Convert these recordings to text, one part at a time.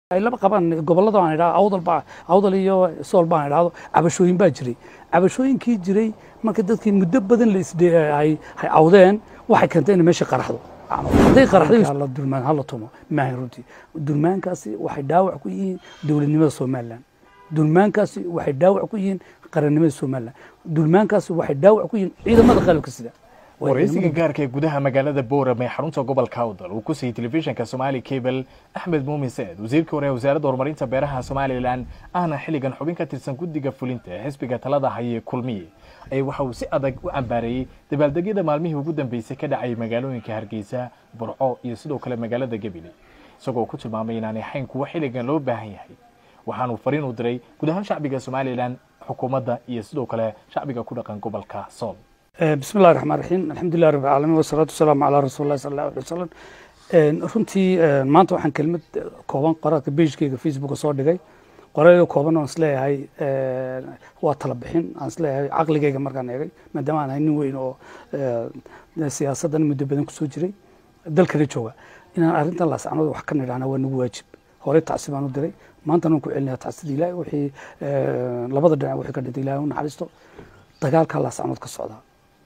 ay laba qabaan gobolada aan idhaa awdal baa awdal iyo sool baan idhaahdo cabashooyin baa jiray cabashooyinkii jiray marka dadkii muddo badan la isdhe ay ay awdeen waxay keentay in meesha qaraxdo hadday qaraxday la durmaan hala tumo maahan runtii durmaankaasi waxay dhaawac ku yihiin dowladnimada somalilan durmaankaasi waxay dhaawac ku yihiin qarannimada somalilan durmaankaasi waxay dhaawac ku yihiin ciidamada qalabka sida waraysiga gaarka ee gudaha magaalada boorame ee xarunta gobolka awdal uu ku siiyey telefishinka somaali cable axmed muumin saed wasiirka hore ee wasaaradda horumarinta beeraha somalilan ahna xilligan xubin ka tirsan guddiga fulinta ee xisbiga talada haye kulmiye ayaa waxa uu si adag u cambaareeyey dabaaldegyada maalmihii ugu dambeysay ka dhacay magaalooyinka hargeysa burco iyo sidoo kale magaalada gebile isagoo ku tilmaamay inaanay xayn kuwa xilligan loo baahan yahay waxaanuu fariin u diray guud ahaan shacbiga somalilan xukuumadda iyo sidoo kale shacbiga ku dhaqan gobolka sool bismi llahi raxmaan raxiim alxamdulilah rabbi alcaalamiin wasalaatu wasalaamu calaa rasuuli llahi sala allahu alay wasalam runtii maanta waxaan kelmad kooban qoraalka beijkeyga facebooka soo dhigay qoraalyo kooban oon isleeyahay waa tala bixin aan isleeyahay caqligeyga markaan eegay maadaama aan ahay nin weyn oo siyaasaddan muddo badan kusoo jiray dalkana jooga inaan arrintan laascanood wax ka nidhahna waa nagu waajib horey tacsi baan u diray maantana waan ku celinaya tacsida ilahi wixii labada dhinac wixii ka dhintay ilahi u naxariisto dagaalkaa laascanood ka socdaa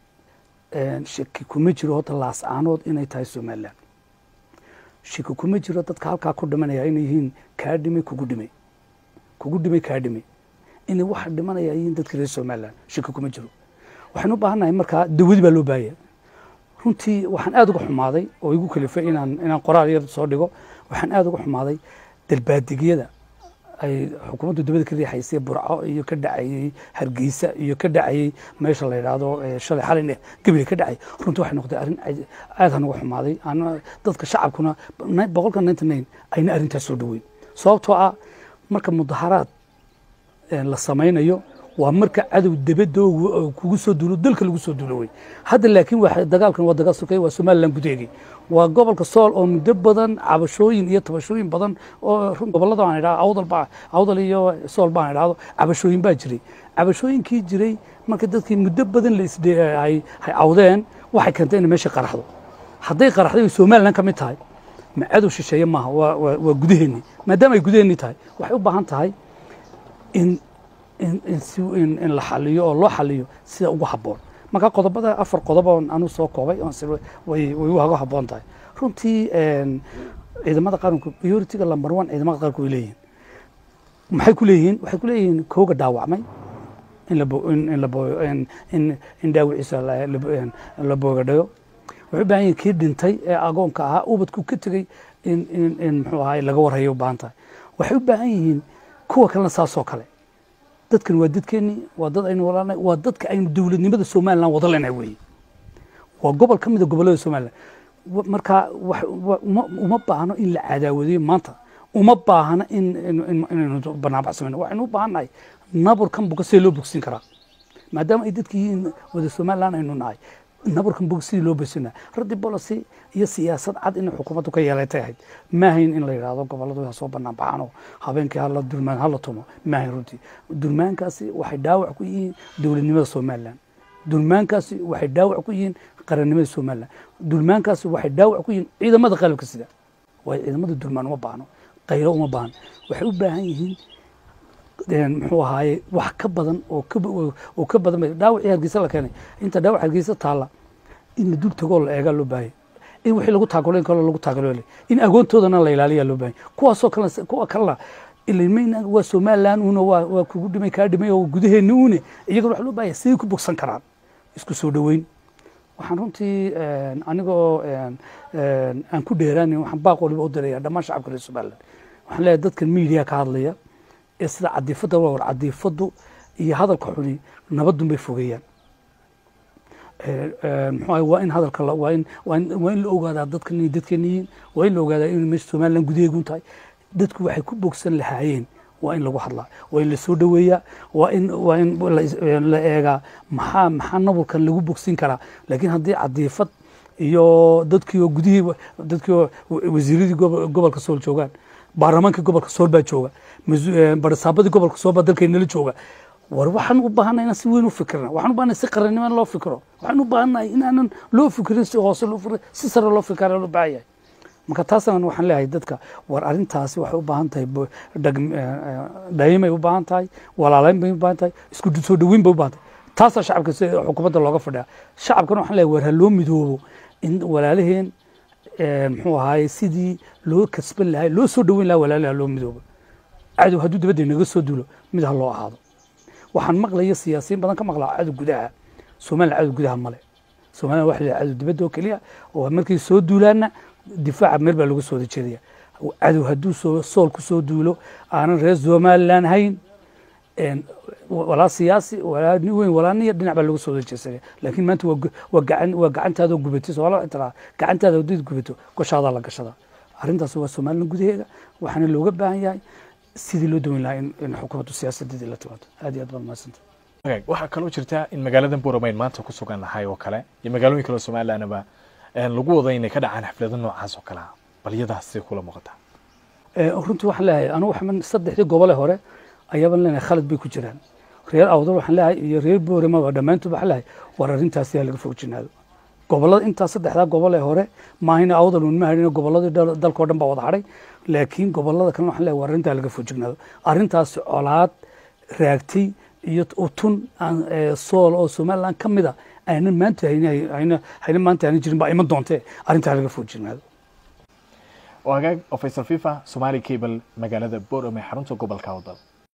shaki kuma jiro horta laascaanood inay tahay somalilan shaki kuma jiro dadka halkaa ku dhimanaya inay yihiin kaa dhimay kugu dhimay kugu dhimay kaa dhimay inay waxa dhimanaya yihiin dadka reer somalilan shaki kuma jiro waxaan u baahannahay markaa dawadi baa loo baahaya runtii waxaan aada uga xumaaday oo igu kalifay inaan inaan qoraal yar soo dhigo waxaan aada uga xumaaday dalbaadegyada ay xukuumaddu dabada ka riixaysay burco iyo ka dhacayey hargeysa iyo ka dhacayey meesha la yidhaahdo shalay xalin gebile ka dhacay runtii waxay noqotay arrin aad hanaga xumaaday dadka shacabkuna boqolka ninety nine ayna arrintaas soo dhaweyn sababtoo ah marka mudaharaad la samaynayo waa marka cadow dabadda kugu soo duulo dalka lagu soo duulo wey hadda laakiin dagaalkan waa dagaal sokay waa somalilan gudaheegii waa gobolka sool oo muddo badan cabashooyin iyo tabashooyin badan oo gobolada aan idhaa awdal baa awdal iyo sool baan idhaahdo cabashooyin baa jiray cabashooyinkii jiray marka dadkii muddo badan la isdhe ay ay awdeen waxay keentay in meesha qaraxdo hadday qaraxday somalilan ka mid tahay ma cadow shisheeye maaha waa waa gudaheennii maadaama ay gudaheennii tahay waxay u baahan tahay in in la xaliyo oo loo xaliyo sida ugu haboon marka qodobada afar qodob oon anu soo koobay way uga haboon tahay runtii ciidamada qaranku prioritiga lamber one ciidamada qaranku way leeyihiin maxay ku leeyihiin waxay ku leeyihiin kooga dhaawacmay in in dhaawiciisa la boogadhayo waxay u baahan yihin kii dhintay ee agoonka ahaa ubadku ka tegey in in in muxuu ahaay laga warhayo u baahan tahay waxay u baahan yihiin kuwa kalena saasoo kale dadkan waa dadkeennii waa dad aynu walaalnay waa dadka aynu dowladnimada somalilan wada leenahay weeye waa gobol ka mida gobollada somalilan marka uma baahno in la cadaawadiyo maanta uma baahno in inaynu banaanbax samayno waxaynu u baahannahay naburkan buka sidii loo bogsin karaa maadaama ay dadka yihiin wada somalilan aynu nahay naburkan bog sidii loo bogsinaa raddi policy iyo siyaasad cad inay xukuumaddu ka yeelatay ahayd maahayn in la yidhaahdo gobolladu ha soo banaan baxaanoo habeenkii hala durmaan hala tumo maahayn runtii durmaankaasi waxay dhaawac ku yihiin dowladnimada somalilan durmaankaasi waxay dhaawac ku yihiin qarannimada somalilan durmaankaasi waxay dhaawac ku yihiin ciidamada qalabka sida waayo ciidamada durmaan uma baahno qaylo uma baahno waxay u baahan yihiin muxuu ahaaye wax ka badan oo ka badan dhaawacii hargeysa la keenay inta dhaawac hargeysa taalla in la dul tagoo la eegaa loo baahaya in wixii lagu taagulayn kalo lagu taagaloole in agoontoodana la ilaaliyaa loo baahaya kuwaasoo kale kuwa kalena ilmayna waa somalilan una waa waa kugu dhimay kaa dhimay oo gudaheenni une iyagana waxa loo baahaya siday ku bogsan karaan isku soo dhoweyn waxaan runtii anigoo aan ku dheeraanin waxaan baaq waliba u diraya dhammaan shacabka reer somaliland waxaan leeyahay dadkan media ka hadlaya ee sida cadiifadda war cadiifaddu iyo hadalka xuni nabadun bay fogeeyaan muxuu waa in hadalka waa in waa in waa in la ogaadaa dadkan inay dadkeena yihiin waa in la ogaadaa inay meesha somaliland gudaheegun tahay dadku waxay ku bogsan lahaayeen waa in lagu hadlaa waa in la soo dhoweeyaa waa in waa in la eegaa maxaa maxaa naburkan lagu bogsin karaa laakiin haddii cadiifad iyo dadkii oo gudihii dadkii oo wasiiradii gobolka sool joogaan baarlamaankii gobolka sool baa jooga barasaabadii gobolka sool baa dalkeennala jooga war waxaan u baahannahay inaan si weyn u fikirna waxaan u baahannahay si qarannimo in loo fikiro waxaan u baahannahay inaanan loo fikirin si hoose loo fikirin si sare loo fikira loo baahan yahay marka taasna waxaan leeyahay dadka war arrintaasi waxay u baahan tahay dhayimay u baahan tahay walaalayn bay u baahan tahay isku soo dhaweyn bay u baahan tahay taasaa shacabka si xukuumadda looga fadhiya shacabkana waxaan leeyahay war ha loo midoobo in walaalaheen muxuu ahaaye sidii loo kasban lahay loo soo dhaweyn lahaa walaalaha loo midoobo cadow hadduu dibadda inaga soo duulo mid ha loo ahaado waxaan maqlaya siyaasiyiin badan ka maqlaa cadow gudaha somaliland cadow gudaha male somaliland waxa la cadow dibadda oo keliya oo markay soo duulaanna difaaca meel baa lagu soo wada jeedaya cadow hadduu soo sool ku soo duulo aanan reer somaliland hayn walaa siyaasi walaa nin weyn walaa niya dhinac baa lagu soo wada jeesanaya laakiin maanta waa gacan waa gacantaada gubatay soomaali waxay tiraa gacantaada haddaad gubato goshaadaa la gashadaa arrintaas waa somaliland gudaheeda waxaana looga baahan yahay sidii loo daweyn lahaa in xukuumaddu siyaasadeedii la timaado aad iyo aad baad mahadsanta waxaa kaloo jirta in magaalada buuramayn maanta ku sugan nahay oo kale iyo magaalooyin kale oo somalilandaba lagu wada inay ka dhacaan xaflado noocaas oo kale ah bal iyadaas say kula muuqataa runtii waxaan leeyahay anugu waxaan saddexdii gobole hore ayaaban leenahay khalad bay ku jiraan reer awdal waxaan leeyahay iyo reer boorama dhammaantood waxaan leeyahay war arrintaasi ha laga fogjinaado gobolada intaa saddexdaa gobol ee hore maahina awdal un ma hadhin goboladii dalkao dhan baa wada hadhay laakiin gobolada kalena waxaan leeyahay war arrintaa laga fogjignaado arrintaasi colaad raagtay iyo utun sool oo somaliland ka mida aynan maanta hayna maanta aynan jirin baa iman doontee arrintaa laga fogjignaado oo hagaag oo faysal fifa somali cable magaalada boorame xarunta gobolka awdal